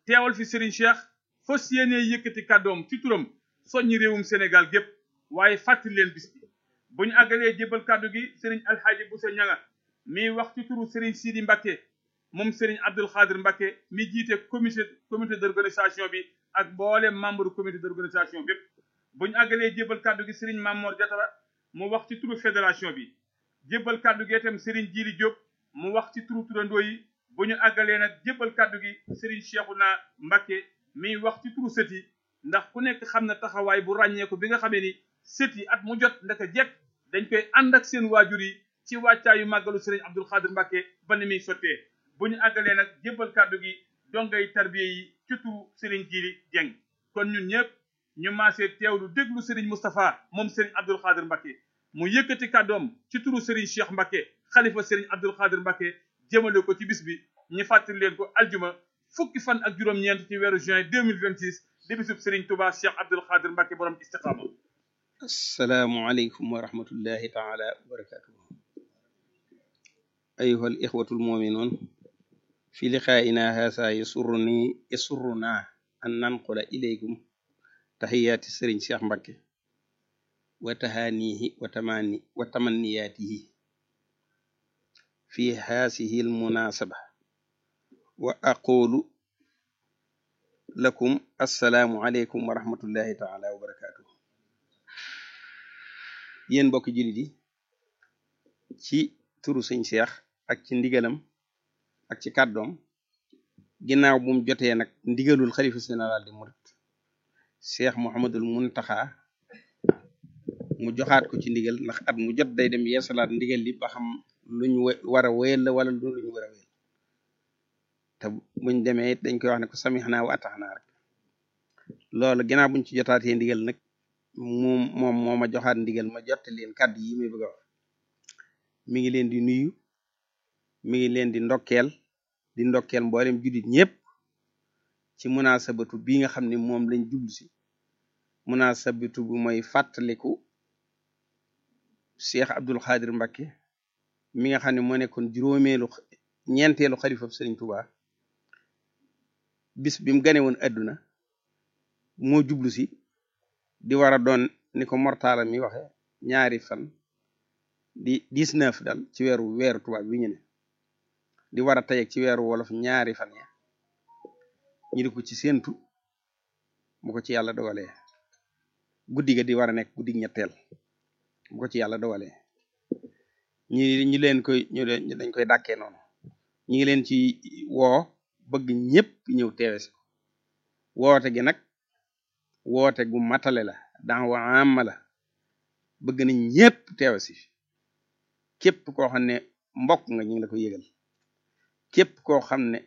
teewal fi Serigne Cheikh fas yéenee yëkkati kàddoom ci turam soññi réewum Sénégal gépp waaye fàttali leen bis bi bu ñu àggalee jébbal kàddu gi Serigne Alxaaji Boussa Ñanga mi wax ci turu Serigne Sidi Mbacké moom Serigne Abdoul Khadir Mbacké mi jiite comité comité d'organisation bi ak mboolem membre comité d'organisation bépp bu ñu àggalee jébbal kàddu gi Serigne Mamor Diatara mu wax ci turu fédération bi jébbal kàddu gi itam Serigne Djili Diop mu wax ci turu turandoo yi bu ñu àggalee nag jébbal kàddu gi Serigne Cheikhouna Mbacké mi wax ci turu sët yi ndax ku nekk xam na taxawaay bu ràññeeku bi nga xamee ni sët yi at mu jot ndaka jekk dañ koy ànd ak seen waajur yi ci wàccaayu màggalu Serigne Abdoul Khadir Mbacké ba ni muy sottee bu ñu àggalee nag jébbal kàddu gi dongay tarbiye yi ci turu Serigne Djili Dieng kon ñun ñëpp ñu maasee teewlu déglu Serigne Moustapha moom Serigne Abdoul Khadir Mbacké mu yëkkati kàddoom ci turu Serigne Cheikh Mbacké xalifa Serigne Abdoul Khadir Mbacké jëmale ko ci bis bi ñu fàttali leen ko aljuma fukki fan ak juróom-ñeent ci weeru juin 2026 di bisub Serigne Touba Cheikh Abdoul Khadir Mbacké borom istiqaama asalaamualeykum wa rahmatullahi taala wa barakatuhu ayuha al ixwatu almuminuun fi liqaa'ina haasa yasurruni yasurruna an nanqula ilaykum taxiyaati sëriñ Cheikh Mbacké wa tahaanihi wa tamani wa tamanniyaatihi fi haasihi almunasaba wa aqulu lakum assalaamu aleykum wa rahmatullahi taala wa barakatuhu yéen mbokk jullit yi ci turu sëñ Cheikh ak ci ndigalam ak ci kàddoom ginnaaw bu mu jotee nag ndigalul xalifa général di murit Cheikh Mouhamadul Muntaxa mu joxaat ko ci ndigal ndax at mu jot day dem yeesalaat ndigal li ba xam luñ war a wéyal la wala lu luñ war a wéyal te buñ demee it dañ koy wax ne ko samixnaa wa ataxnaa rek loolu ginnaaw buñ ci jotaatee ndigal nag moom moom moo ma joxaat ndigal ma jotte leen kàddu yi muy bëgg a wax mi ngi leen di nuyu mi ngi leen di ndokkeel di ndokkeel mboolem juddit ñépp ci munaasabatu bi nga xam ne moom lañ jublu si munaasabatu bu mooy fàttaliku Cheikh Abdoul Khadir Mbacké mi nga xam ne moo nekkoon juróomeelu ñeenteelu xalifab Sëriñ Tuubaa bis bi mu gane woon adduna moo jublu si di war a doon ni ko mortaala mi waxe ñaari fan di 19 dal ci weeru weeru tubaab bi ñu ne di war a tayeg ci weeru wolof ñaari fan ya ñu di ko ci séentu bu ko ci yàlla dogalee guddi ga di war a nekk guddi ñetteel bu ko ci yàlla dogalee ñi ñu leen koy ñu dañ koy dàkkee noonu ñi ngi leen ci woo bëgg ñépp ñëw teewe si woote gi nag woote gu matale la dan wa amma la bëgg nañ ñépp teewe si képp koo xam ne mbokk nga ñu ngi la ko yëgal képp koo xam ne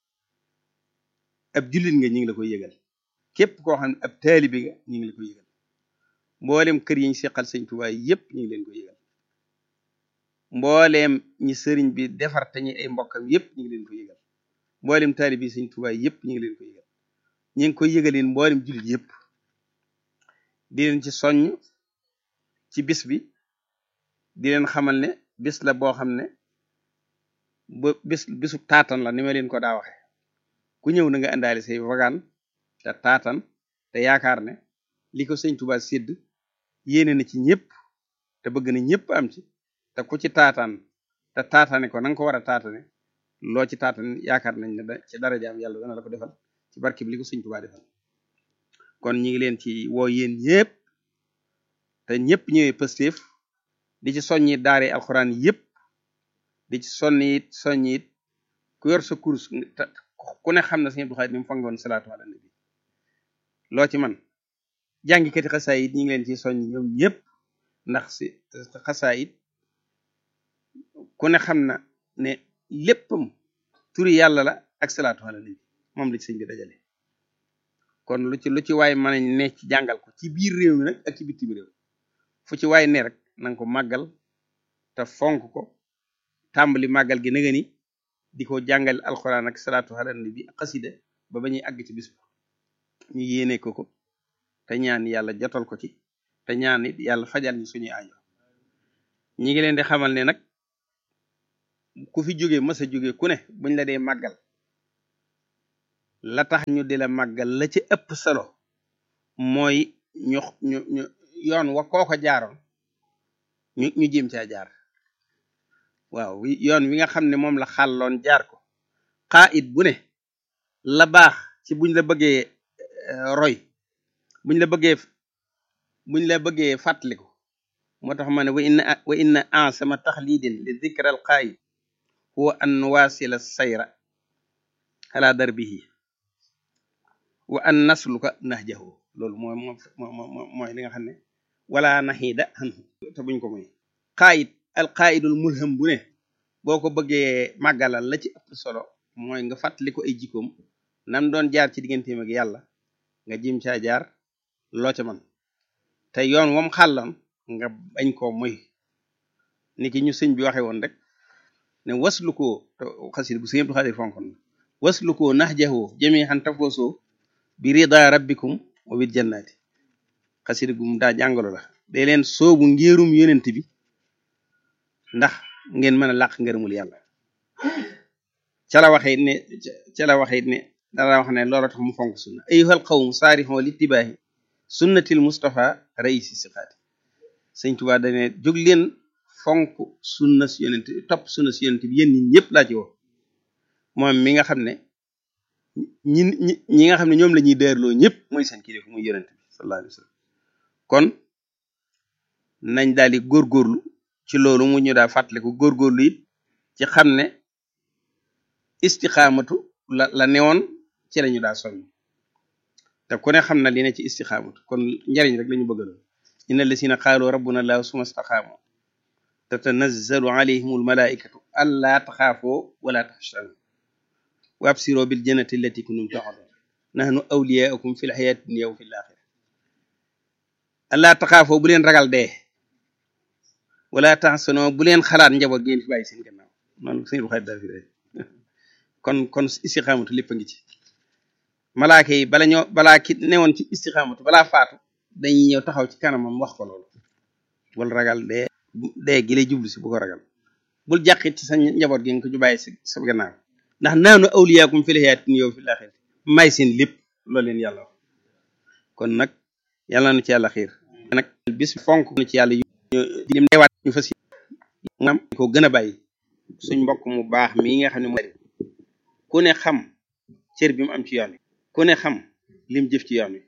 ab jullit nga ñu ngi la ko yëgal képp koo xam ne ab taalibi nga ñu ngi la ko yëgal mbooleem kër yi ñu seqal sëñ Tuubaa yépp ñu ngi leen ko yëgal mbooleem ñi sëriñ bi defar te ñi ay mbokkam yépp ñu ngi leen ko yëgal mbooleem taalibi sëñ Tuubaa yépp ñu ngi leen ko yëgal ñu ngi koy yëgaleen mbooleem jullit yépp di leen ci soññ ci bis bi di leen xamal ne bis la boo xam ne ba bis bisu taatan la ni ma leen ko daa waxe ku ñëw na nga indaale say wagaan te taatan te yaakaar ne li ko sëñ Tuubaa sédd yéene na ci ñëpp te bëgg na ñëpp am ci te ku ci taataan te taatane ko na nga ko war a taatane loo ci taatan yaakaar nañ ne ci darajaam yàlla dana la ko defal ci barke bi li ko sëñ Tuubaa defal kon ñi ngi leen ci woo yéen ñëpp te ñëpp ñëwee Pastef di ci soññi daare alxuraan yëpp di ci sonni it soññi it ku yor sa kurus ku ne xam na sëñ Abdou Khadre ni mu fangoon salaatu ala nabi loo ci man jàngikati xasaayit ñi ngi leen ci soññ ñoom ñëpp ndax si xasaayit ku ne xam na ne léppam turi yàlla la ak salaatu ala nabi moom la ci sëñ bi dajale kon lu ci lu ci waay mën a ne ci jàngal ko ci biir réew mi nag ak ci bitim réew fu ci waay ne rek nanga ko màggal te fonk ko tàmbali màggal gi naga ni di ko jàngal alxuraan ak salaatu ala nabi ak xasida ba ba ñuy àgg ci bis ba ñu yéene ko ko te ñaan yàlla jotal ko ci te ñaan it yàlla fajal ñu suñuy aajo ñi ngi leen di xamal ne nag ku fi jóge mës a jóge ku ne buñ la dee màggal la tax ñu di la màggal la ci ëpp solo mooy ñu ñu ñu yoon wa kooko jaaroon ñu ñu jéem caa jaar waaw yoon wi nga xam ne moom la xàlloon jaar ko xaa it bu ne la baax ci buñ la bëggee roy buñ la bëggee buñ la bëggee fàttaliku moo tax ma ne wa inna wa inna ansama taxlidin li dikra al qaayid huwa an nuwaasila sayra ala darbihi wa an nasluka nahjahu loolu mooy moo mooy li nga xam ne wala naxiida anhu te buñ ko moy qaayid al qaayidul mulham bu ne boo ko bëggee màggalal la ci ëpp solo mooy nga fàttali ko ay jikkoom nam doon jaar ci digganteem ak yàlla nga jim caa jaar loo ca man te yoon wam xàlloon nga bañ koo moy ni ki ñu sëñ bi waxe woon rek ne waslu koo xasid bu sëñ Abdou Xaadir fonkon waslu koo nax jaxoo jëmee xan tafoosoo bi rida rabbikum wa bil jannati xasid gum daa jàngalo la day leen soobu ngéerum yonent bi ndax ngeen mën a làq ngërëmul yàlla ca la waxee ne ca la waxee ne dara wax ne loolu tax mu fonk sunna ayyuhal qawm saarixoo littibaahi sunnatil mustafa raisi siqaati sëñ Tuubaa dane jóg leen fonk sunna si yonent topp sunna si yonent bi yéen ñi ñëpp laa ci woo moom mi nga xam ne ñi ñi nga xam ne ñoom la ñuy deerloo ñëpp mooy seen kilifa muy yonent bi sallallahu alayhi wa sallam kon nañ daal di góorgóorlu ci loolu mu ñu daa fàttaliku góorgóorlu it ci xam ne istixaamatu la la newoon ci lañu daa soññ te ku ne xam na li ne ci istixaamatu kon njariñ rek lañu bëgg loolu inna allasina qaalu rabbuna allahu suma staqaamu tatanazzalu alayhim almalaikatu allaa taxaafoo wala taxshanu wa absiroo bil jannati allati kuntum tu'adun nahnu awliyaukum fi lxayaati dunya wa fi laxira allaa taxaafoo bu leen ragal dee wala taxsanoo bu leen xalaat njaboot ngeen fi bàyyi seen gannaaw noonu sëñ bu xarit daa fi kon kon istixaamatu lépp a ngi ci malaaka yi bala ñoo balaa ki newoon ci istixaamatu balaa faatu dañuy ñëw taxaw ci kanamam wax ko loolu bul ragal dee dee gi lay jublu si bu ko ragal bul jàqit ci sa njaboot gi nga ko ju bàyyi si sa gannaaw ndax naanu awliyaakum fil hayaati dunya wa fil aaxirati may seen lépp loolu leen yàlla wax kon nag yàlla na ci yàlla xiir nag bis fonk na ci yàlla lim deewaat ñu fas am ko gën a bàyyi suñ mbokk mu baax mii nga xam ne mooy ku ne xam cër bi mu am ci yoon wi ku ne xam lim jëf ci yoon wi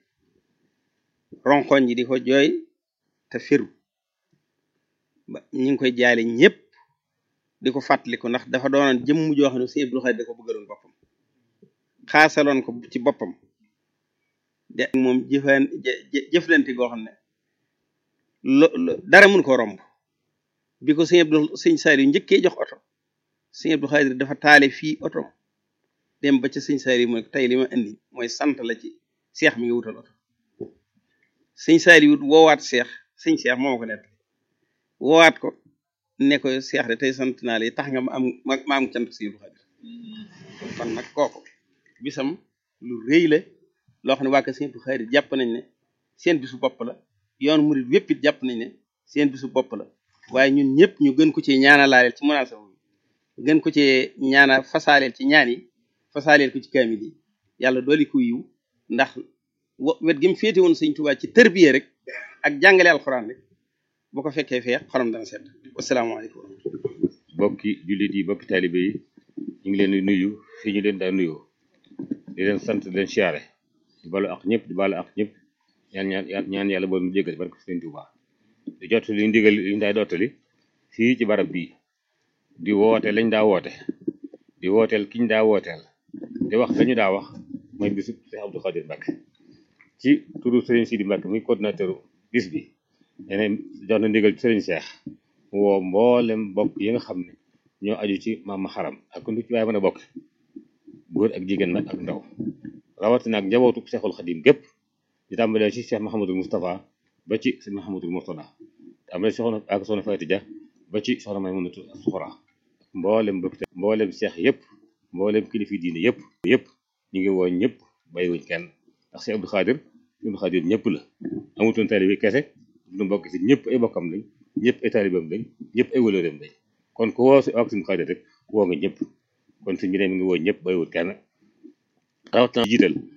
ronkoñ ji di ko jooy te firu ba ñi ngi koy jaale ñëpp di ko fàttaliku ndax dafa doonoon jëmm joo xam ne Sëñ Abdou Khadre da ko bëggaloon boppam xaasaloon ko ci boppam de moom jëfan jëflante goo xam ne lo dara mun ko romb bi ko Sëñ Abdou Sëñ Saliou njëkkee jox oto Sëñ Abdou Khadre dafa taale fii oto dem ba ca Sëñ Saliou mooy tey li ma indi mooy sant la ci seex mi nga wutal oto Sëñ Saliou woowaat seex sëñ seex moo ko nett woowaat ko ne ko seex de tey sant naa la tax nga ma am ma am cant Sëñ Abdou Khadre kon nag kooku bisam lu rëy la loo xam ne waa kër Sëñ Abdou Khadre jàpp nañ ne seen bisu bopp la yoon murid wépp it jàpp nañ ne seen bisu bopp la waaye ñun ñëpp ñu gën ko ci ñaanalaaleel ci munaasaba bi gën ko ci ñaana fasaaleel ci ñaan yi fasaaleel ko ci kaamil yi yàlla dooli ko yiw ndax wet gi mu féete woon Sëñ Tuubaa ci tërbiye rek ak jàngale alxuraan rek boo ko fekkee fee xolam dana sedd wasalaamaaleykum bokki jullit yi bokki taalibe yi ñu ngi leen di nuyu fii ñu leen daa nuyoo di leen sant di leen siyaare di balu ak ñëpp di balu ak ñëpp ñaan ñaan ñaan yàlla boobu mu jégal barke Sëñ Tuubaa di jot li ñu digal li ñu daa dottali fii ci barab bii di woote lañ daa woote di wooteel kiñ daa wooteel di wax lañu daa wax mooy bisu Cheikh Abdou Khadre Mbacké ci turu Serigne Sidi Mbacké muy coordinateur bis bi yeneen jox na ndigal Serigne Cheikh woo mboolem bokk yi nga xam ne ñoo aju ci maam xaram ak lu ci waaye mën a bokk góor ak jigéen nag ak ndaw rawatina ak njabootu Cheikhul Khadim gépp di tàmbalee ci Cheikh Mahamadul Moustapha ba ci Cheikh Mahamadul Mourtada tàmbalee soxna ak soxna Faty Dia ba ci soxna Maymunatu Suxra mboolem bokk mboolem Cheikh yëpp mboolem kilifi diine yëpp yëpp ñu ngi woo ñëpp bàyyiwuñ kenn ndax Cheikh Abdou Khadre Cheikh Abdou Khadre ñëpp la amutoon taalibe kese du mbokk si ñëpp ay bokkam lañ ñëpp ay taalibeem lañ ñëpp ay wëlëreem lañ kon ku woo si ak Abdou Khadre rek woo nga ñëpp kon suñ bi ne mi ngi woo ñëpp bàyyiwul kenn rawatina jiital